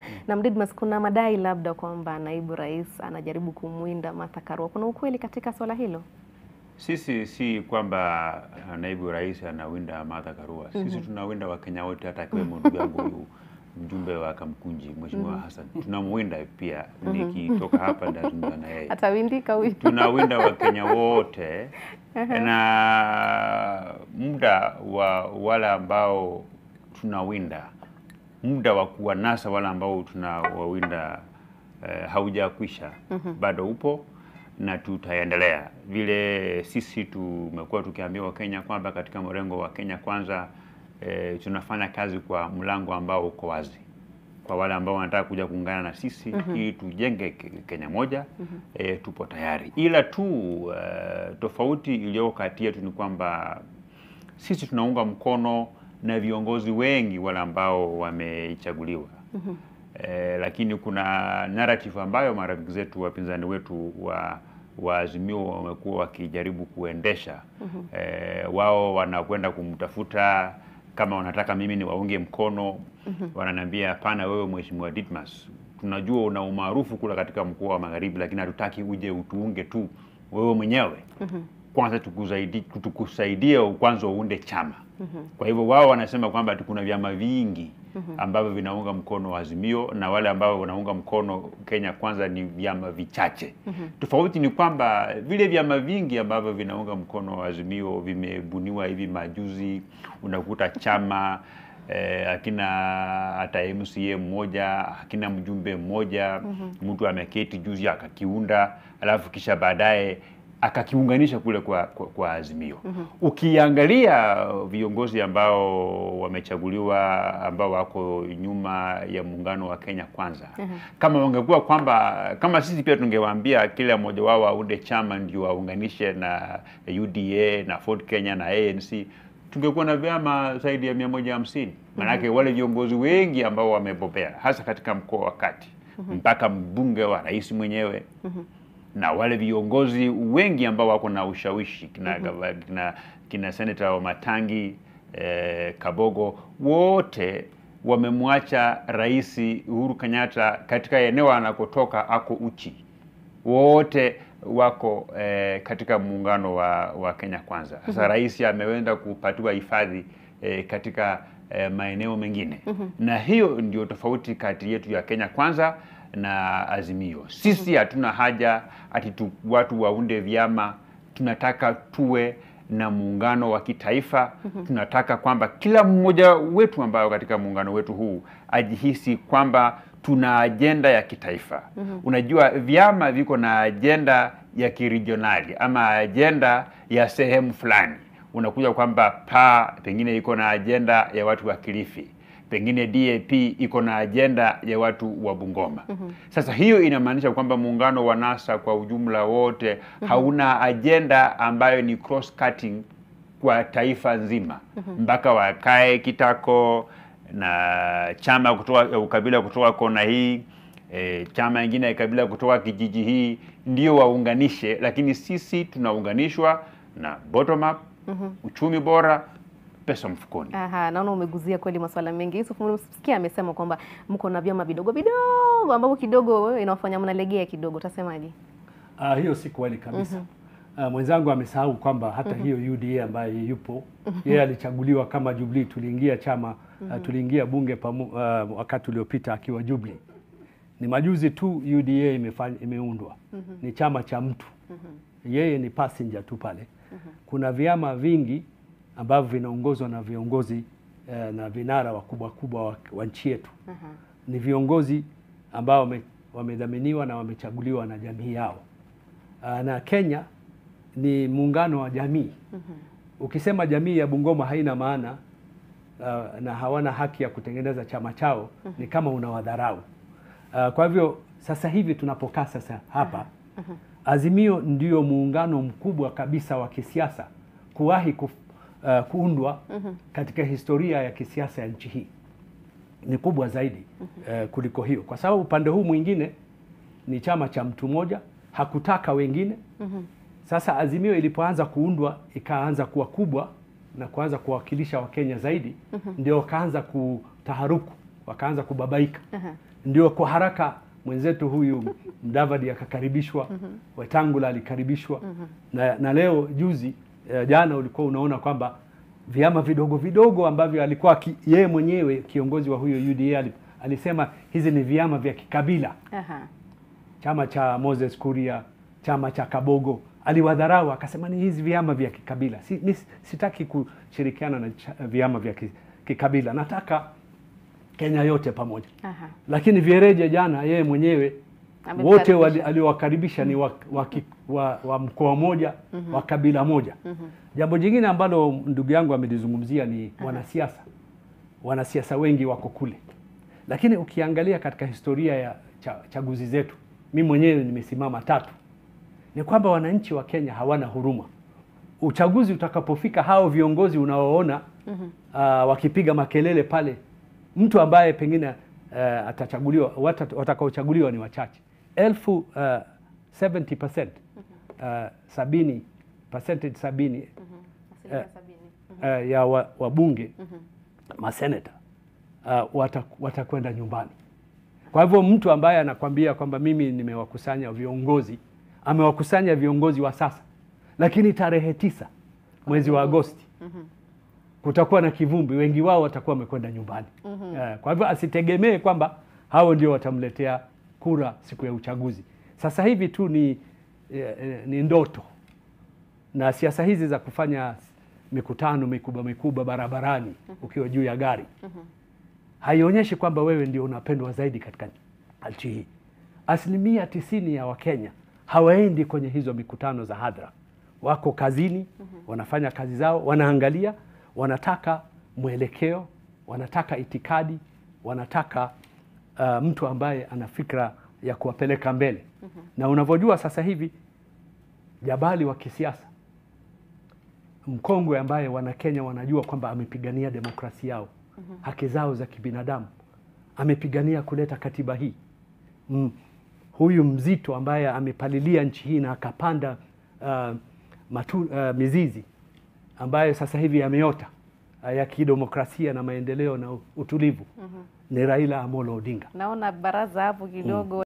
Na Didmas, kuna madai labda kwamba naibu rais anajaribu kumwinda Martha Karua. Kuna ukweli katika swala hilo? Sisi si kwamba uh, naibu rais anawinda Martha Karua. Sisi tunawinda Wakenya wote, hata akiwemo ndugu yangu huyu mjumbe wa Kamkunji Mheshimiwa Hassan, tunamwinda pia. Nikitoka hapa nitazungumza na yeye. Atawindika huyu? tunawinda Wakenya wote na muda wa wale ambao tunawinda, muda wa kuwanasa wale ambao tunawawinda eh, haujakwisha, bado upo na tutaendelea vile. Sisi tumekuwa tukiambia Wakenya kwamba katika mrengo wa Kenya Kwanza eh, tunafanya kazi kwa mlango ambao uko wazi kwa wale ambao wanataka kuja kuungana na sisi ili tujenge Ke- Kenya moja eh, tupo tayari, ila tu eh, tofauti iliyoko kati yetu ni kwamba sisi tunaunga mkono na viongozi wengi wale ambao wamechaguliwa eh, lakini kuna narrative ambayo marafiki zetu wapinzani wetu wa wa Azimio wamekuwa wakijaribu kuendesha eh, wao wanakwenda kumtafuta kama wanataka mimi ni waunge mkono wananiambia hapana, wewe Mheshimiwa Didmas, tunajua una umaarufu kula katika mkoa wa Magharibi, lakini hatutaki uje utuunge tu wewe mwenyewe kwanza tukusaidie, tukusaidie kwanza uunde chama. Kwa hivyo wao wanasema kwamba ati kuna vyama vingi ambavyo vinaunga mkono Azimio na wale ambao wanaunga mkono Kenya Kwanza ni vyama vichache. Tofauti ni kwamba vile vyama vingi ambavyo vinaunga mkono Azimio vimebuniwa hivi majuzi, unakuta chama eh, akina hata MCA mmoja akina mjumbe mmoja mtu ameketi juzi akakiunda, alafu kisha baadaye akakiunganisha kule kwa, kwa, kwa Azimio. Ukiangalia viongozi ambao wamechaguliwa ambao wako nyuma ya muungano wa Kenya Kwanza, kama wangekuwa kwamba kama sisi pia tungewaambia kila mmoja wao aunde chama ndio waunganishe na UDA na Ford Kenya na ANC tungekuwa na vyama zaidi ya mia moja hamsini. Maanake wale viongozi wengi ambao wamebobea hasa katika mkoa wa Kati mpaka mbunge wa rais mwenyewe na wale viongozi wengi ambao wako na ushawishi kina, gava- kina, kina seneta wa Matangi eh, Kabogo wote wamemwacha Rais Uhuru Kenyatta katika eneo anakotoka ako uchi wote wako eh, katika muungano wa, wa Kenya Kwanza. Sasa rais ameenda kupatiwa hifadhi eh, katika eh, maeneo mengine na hiyo ndio tofauti kati yetu ya Kenya Kwanza na Azimio. Sisi hatuna haja ati tu, watu waunde vyama, tunataka tuwe na muungano wa kitaifa. Tunataka kwamba kila mmoja wetu ambayo katika muungano wetu huu ajihisi kwamba tuna ajenda ya kitaifa. Unajua vyama viko na ajenda ya kiregionali ama ajenda ya sehemu fulani. Unakuja kwamba PA pengine iko na ajenda ya watu wa Kilifi, pengine DAP iko na ajenda ya watu wa Bungoma. Sasa hiyo inamaanisha kwamba muungano wa NASA kwa ujumla wote hauna ajenda ambayo ni cross cutting kwa taifa nzima mpaka wakae kitako na chama kutoka ya ukabila kutoka kona hii e, chama ingine ya kabila kutoka kijiji hii ndio waunganishe, lakini sisi tunaunganishwa na bottom up, uchumi bora, pesa mfukoni. Aha, naona umeguzia kweli masuala mengi. Yusuf, umesikia amesema kwamba mko na vyama vidogo vidogo ambavyo kidogo inawafanya mnalegea kidogo, utasemaje? Ah, hiyo si kweli kabisa. Ah, mwenzangu amesahau kwamba hata hiyo UDA ambaye yupo yeye alichaguliwa kama Jubilee, tuliingia chama ah, tuliingia bunge pamu, ah, wakati uliopita akiwa Jubilee. Ni majuzi tu UDA imefanya, imeundwa ni chama cha mtu yeye ni passenger tu pale. Kuna vyama vingi ambavyo vinaongozwa na viongozi eh, na vinara wakubwa kubwa wa, wa nchi yetu ni viongozi ambao wame- wamedhaminiwa na wamechaguliwa na jamii yao. Ah, na Kenya ni muungano wa jamii. Ukisema jamii ya Bungoma haina maana ah, na hawana haki ya kutengeneza chama chao, ni kama unawadharau. Ah, kwa hivyo sasa hivi tunapokaa sasa hapa, Azimio ndio muungano mkubwa kabisa wa kisiasa kuwahi kuf, ah, kuundwa katika historia ya kisiasa ya nchi hii ni kubwa zaidi eh, kuliko hiyo, kwa sababu upande huu mwingine ni chama cha mtu mmoja, hakutaka wengine. Sasa Azimio ilipoanza kuundwa ikaanza kuwa kubwa na kuanza kuwakilisha Wakenya zaidi, ndio wakaanza kutaharuku, wakaanza kubabaika. ndio kwa haraka mwenzetu huyu Mdavadi akakaribishwa, Wetangula alikaribishwa na, na leo juzi eh, jana ulikuwa unaona kwamba vyama vidogo vidogo ambavyo alikuwa ki, yeye mwenyewe kiongozi wa huyo UDA ali- alisema hizi ni vyama vya kikabila Aha. chama cha Moses Kuria, chama cha Kabogo aliwadharau, akasema ni hizi vyama vya kikabila. Si, mi sitaki kushirikiana na cha, vyama vya ki- kikabila, nataka Kenya yote pamoja. Aha. Lakini Viereje jana yeye mwenyewe Amemkaribisha. wote wali- aliowakaribisha ni wa, wa, ki- wa, wa mkoa moja wa kabila moja. Jambo jingine ambalo ndugu yangu amelizungumzia ni wanasiasa. Wanasiasa wengi wako kule, lakini ukiangalia katika historia ya cha, chaguzi zetu, mi mwenyewe nimesimama tatu, ni kwamba wananchi wa Kenya hawana huruma. Uchaguzi utakapofika, hao viongozi unaoona uh, wakipiga makelele pale, mtu ambaye pengine uh, atachaguliwa wata- watakaochaguliwa ni wachache elfu uh, 70% uh, sabini percentage sabini Asilimia sabini. uh, ya wa- wabunge maseneta uh, wata- watakwenda nyumbani. Kwa hivyo mtu ambaye anakwambia kwamba mimi nimewakusanya viongozi, amewakusanya viongozi wa sasa, lakini tarehe tisa mwezi wa Agosti kutakuwa na kivumbi, wengi wao watakuwa wamekwenda nyumbani. Eh, Kwa hivyo asitegemee kwamba hao ndio watamletea kura siku ya uchaguzi. Sasa hivi tu ni, eh, eh, ni ndoto na siasa hizi za kufanya mikutano mikubwa mikubwa barabarani ukiwa juu ya gari haionyeshi kwamba wewe ndio unapendwa zaidi katika nchi hii. Asilimia tisini ya Wakenya hawaendi kwenye hizo mikutano za hadhara, wako kazini, wanafanya kazi zao, wanaangalia, wanataka mwelekeo, wanataka itikadi, wanataka uh, mtu ambaye ana fikra ya kuwapeleka mbele. Na unavyojua sasa hivi jabali wa kisiasa mkongwe ambaye Wanakenya wanajua kwamba amepigania demokrasia yao, haki zao za kibinadamu, amepigania kuleta katiba hii mm. Huyu mzito ambaye amepalilia nchi hii na akapanda uh, matu, uh, mizizi ambayo sasa hivi yameota uh, ya kidemokrasia na maendeleo na utulivu ni Raila Amolo Odinga. Naona baraza hapo kidogo